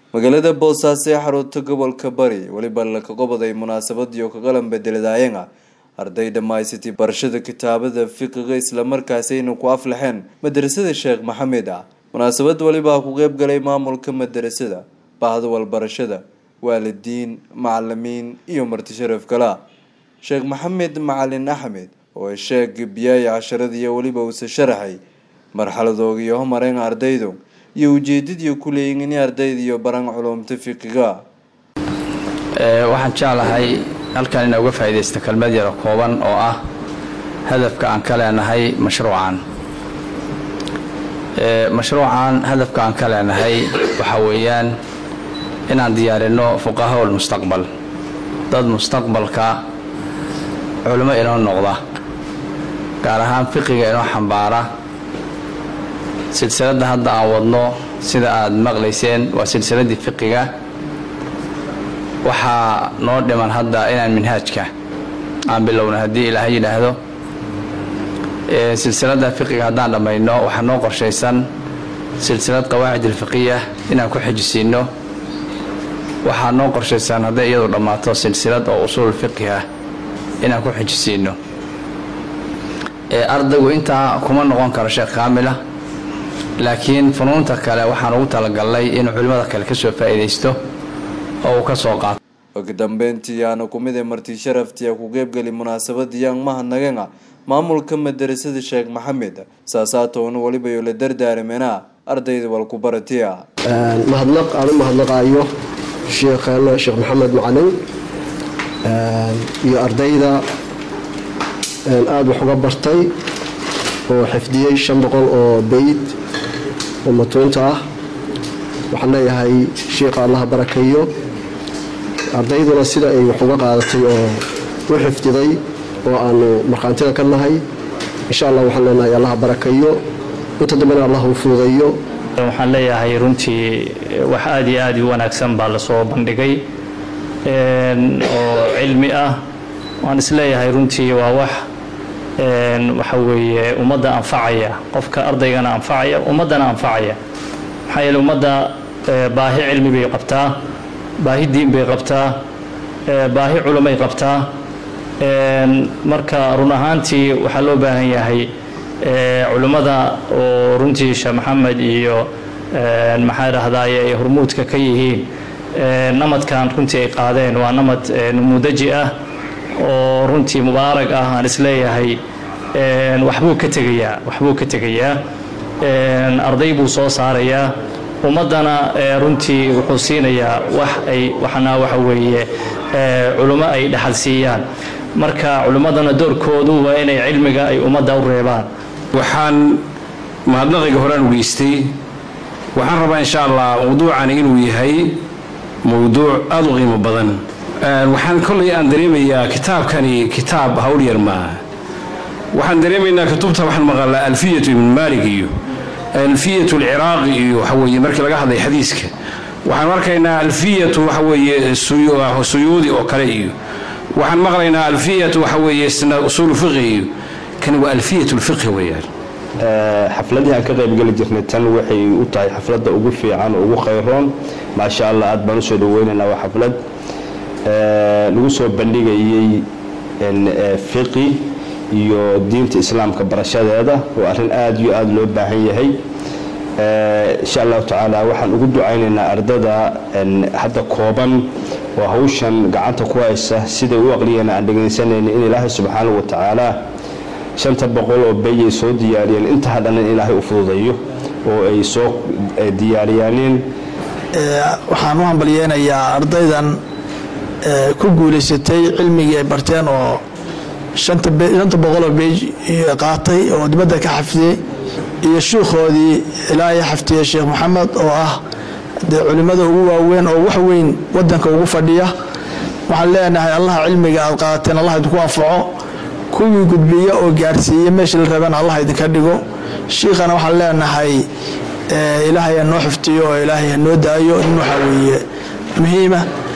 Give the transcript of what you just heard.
magaalada boosaaso ee xarunta gobolka bari weliba laka qobaday munaasabadii oo kaqalan bedeladaayan arday dhammaysatay barashada kitaabada fiqiga islamarkaasayna ku aflaxeen madarasada sheekh maxamed ah munaasabad welibaa ku qeyb galay maamulka madarasada bahda walbarashada waalidiin macalimiin iyo marti sharaf kala sheekh maxamed macalin axmed oo sheeg biyaaya casharadiiyo weliba uuse sharaxay marxaladoogiyo homareen ardaydu iyo ujeedadii ku leeyiin in ardayda iyo baran culumta fiqiga waxaan jeclahay halkan inaa uga faa'iidaysta kelmad yaro kooban oo ah hadafka aan ka leenahay mashruucan mashruucan hadafka aan ka leenahay waxaa weeyaan inaan diyaarino fuqahaa ulmustaqbal dad mustaqbalka culimo inoo noqda gaar ahaan fiqiga inoo xambaara silsiladda hadda aan wadno sida aada maqlayseen waa silsiladdii fiqiga waxaa noo dhiman hadda inaan minhaajka aan bilowno haddii ilaahay yidhaahdo silsiladda fiqiga haddaan dhammayno waxaa noo qorshaysan silsilad qawaacid alfiqiya inaan ku xejisiino waxaa noo qorshaysan hadday iyadu dhammaato silsilad oo usuul fiqi ah inaan ku xejisiino ardaygu intaa kuma noqon karo sheekh kaamila laakiin funuunta kale waxaan ugu talagalnay inuu culimmada kale ka soo faa'iidaysto oo uu ka soo qaato ugu dambeyntii aana kumid ee marti sharaftii ku qeybgali munaasabadii aan mahadnagana maamulka madarasada sheekh maxamed saasaatoona weliba yo la dardaaramena ardayda walkubaratiya mahadnaq aan u mahadnaqaayo sheekheena sheekh maxamed macalin iyo ardayda aada wax uga bartay oo xifdiyey shan boqol oo beyd oo matuunta ah waxaan leeyahay sheikha allaha barakeeyo ardayduna sida ay wax uga qaadatay oo u xifdiday oo aanu markhaantida ka nahay insha allah waxaan leenahay allaha barakeeyo inta dambena allah u fuudeeyo waxaan leeyahay runtii wax aada iyo aada u wanaagsan baa lasoo bandhigay oo cilmi ah waan isleeyahay runtii waa wax waxa weeye ummadda anfacaya qofka ardaygana anfacaya ummaddana anfacaya maxaa yeele ummadda baahi cilmi bay qabtaa baahi diin bay qabtaa baahi culumay qabtaa marka run ahaantii waxaa loo baahan yahay culimmada oo runtii sheekh maxamed iyo maxaa idhahdaye ay hormuudka ka yihiin namadkan runtii ay qaadeen waa namad numuudaji ah oo runtii mubaarag ah aan isleeyahay waxbuu ka tegayaa waxbuu ka tegayaa arday buu soo saarayaa ummaddana runtii wuxuu siinayaa wax ay waxna waxa weeye culummo ay dhaxal siiyaan marka culimmadana doorkoodu waa inay cilmiga ay ummadda u reebaan waxaan mahadnaqiga horaan u geystay waxaan rabaa insha allah mawduucani inuu yahay mawduuc aada u qiimo badan waxaan kollay aan dareemayaa kitaabkani kitaab hawlyar maaha waxaan dareemaynaa kutubta waxaan maqalaa alfiyatu ibn maalik iyo alfiyatu alciraaqi iyo waxa weeye markii laga hadlay xadiiska waxaan arkaynaa alfiyatu waxa weeye suyuudi oo kale iyo waxaan maqlaynaa alfiyatu waxa weeye usuulu fiqhi iyo kani waa alfiyatu lfiqhi weeyaan xafladii aan ka qaybgeli jirnay tan waxay u tahay xafladda ugu fiican oo ugu khayroon maasha allah aad baan usoo dhaweynaynaa waa xaflad lagu soo bandhigayey fiqi iyo diinta islaamka barashadeeda oo arrin aada iyo aada loo baahan yahay insha allahu tacaala waxaan ugu ducaynaynaa ardada hadda kooban oo hawshan gacanta ku haysa siday u aqliyeen aan dhegaysanayna in ilaahay subxaanahu wa tacaala shanta boqol oo beyay soo diyaariyeen inta hadhana in ilaahay u fududayo oo ay soo diyaariyaaneen waxaan u hambalyeynayaa ardaydan ku guulaysatay cilmigii ay barteen oo shanta boqoloo beej qaatay oo dibadda ka xafdiyey iyo shuukhoodii ilaahay xaftiyey sheekh maxamed oo ah dee culimmada ugu waaweyn oo wax weyn wadanka ugu fadhiya waxaan leenahay allaha cilmiga aad qaateen allah idinku anfaco kuwii gudbiya oo gaarsiiya meesha la rabana allah idinka dhigo shiikhana waxaan leenahay ilaahay ha noo xiftiyo oo ilaahay ha noo daayo in waxaa weeye muhiima